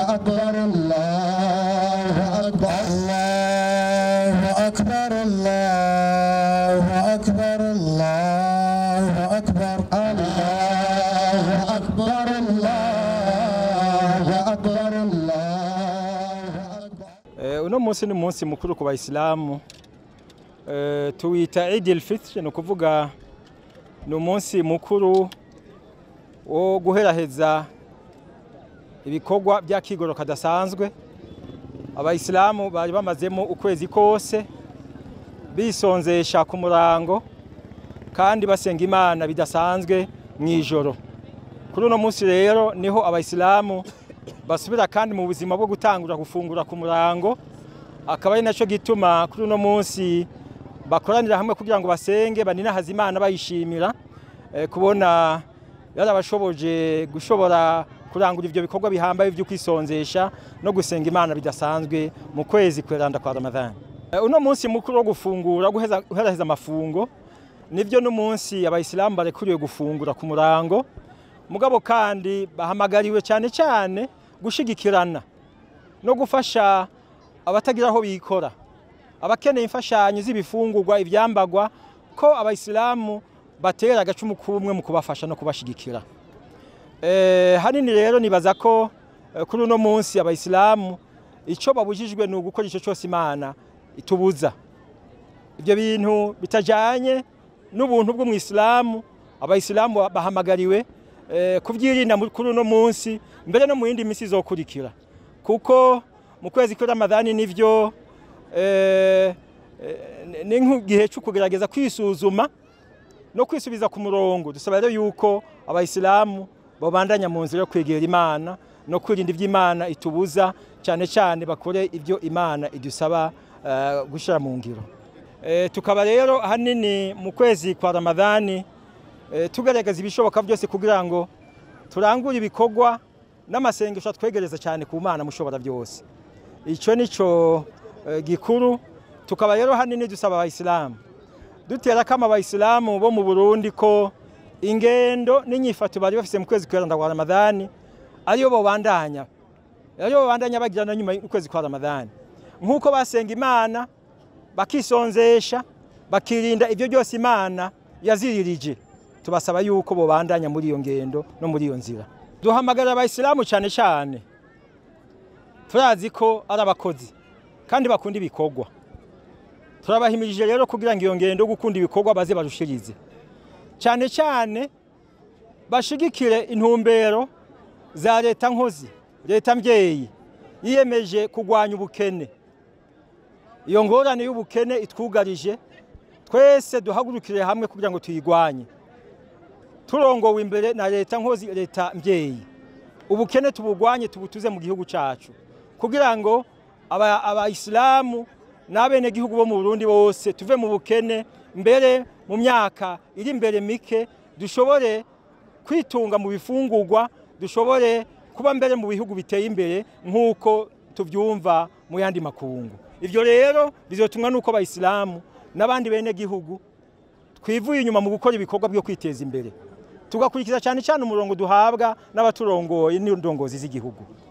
أكبر الله أكبر الله أكبر الله أكبر الله أكبر الله أكبر الله أكبر الله أكبر Eh, uno munsi ni umunsi mukuru ku bayisilamu Eh, tuwita idil fitr ni ukuvuga ni umunsi mukuru wo guheraheza ibikorwa by'akigoro kadasanzwe abayisilamu bari bamazemo ukwezi kose bisonzesha ku murango kandi basenga imana bidasanzwe mu ijoro kuri uno munsi rero niho abayisilamu basubira kandi mu buzima bwo gutangura gufungura ku murango akaba ari nacyo gituma kuri uno munsi bakoranira hamwe kugira ngo basenge baninahaze imana bayishimira eh, kubona yarabashoboje gushobora kurangura ivyo bikorwa bihambaye vyo kwisonzesha no gusenga imana bidasanzwe mu kwezi kweranda kwa ramadhani Eh, uno munsi mukuru wo gufungura guheza- guheraheza amafungo nivyo n'umunsi abayisilamu barekuriwe gufungura ku murango mugabo kandi bahamagariwe cyane cyane gushigikirana no gufasha abatagira aho bikora abakeneye imfashanyo z'ibifungurwa ibyambagwa ko abayisilamu batera agacumu k'ubumwe mu kubafasha no kubashigikira Eh, hanini rero nibaza ko eh, kuri uno munsi abayisilamu icyo babujijwe ni ugukora icyo cyose imana itubuza ibyo bintu bitajyanye n'ubuntu bwo mu isilamu abayisilamu bahamagariwe eh, kubyirinda mu- kuri uno munsi mbere no mu yindi minsi izokurikira kuko mu kwezi kwa ramadhani nivyo eh, eh, ni nk'igihe cyo kugerageza kwisuzuma no kwisubiza ku murongo dusaba rero yuko abayisilamu babandanya mu nzira yo kwegera imana no kwirinda iby'imana itubuza cyane cyane bakore ibyo imana idusaba uh, gushyira mu ngiro Eh, tukaba rero ahanini mu kwezi kwa ramadhani eh, tugaragaza ibishoboka byose kugira ngo turangure ibikorwa n'amasengesho atwegereza cyane ku mana mushobora byose icyo nico eh, gikuru tukaba rero hanini dusaba abayisilamu dutera kama abayisilamu bo mu Burundi ko ingendo n'inyifato bari bafise mu kwezi kw'iranda kwa Ramadhani ariyo bobandanya ariyo bobandanya bagira na nyuma y'ukwezi kwa Ramadhani nk'uko basenga imana bakisonzesha bakirinda ibyo byose imana yaziririje tubasaba yuko bobandanya muri iyo ngendo no muri iyo nzira duhamagarira abayisilamu cyane cyane turazi ko ari abakozi kandi bakunda ibikorwa turabahimirije rero kugira ngo iyo ngendo yo gukunda ibikorwa baze barushirize cyane cyane bashigikire intumbero za leta nkozi leta mbyeyi yiyemeje kurwanya ubukene iyo ngorane y'ubukene itwugarije twese duhagurukire hamwe kugira ngo tuyigwanye turongowe imbere na leta nkozi leta mbyeyi ubukene tubugwanye tubutuze mu gihugu cyacu kugira ngo aba- abayisilamu n'abenegihugu bo mu burundi bose tuve mu bukene mbere mu myaka iri imbere mike dushobore kwitunga mu bifungurwa dushobore kuba mbere mu bihugu biteye imbere nk'uko tubyumva mu yandi makungu ibyo rero bizotumwa n'uko abayisilamu n'abandi benegihugu twivuye inyuma mu gukora ibikorwa byo kwiteza imbere tugakurikiza cyane cyane umurongo duhabwa n'abaturongoye n'indongozi z'igihugu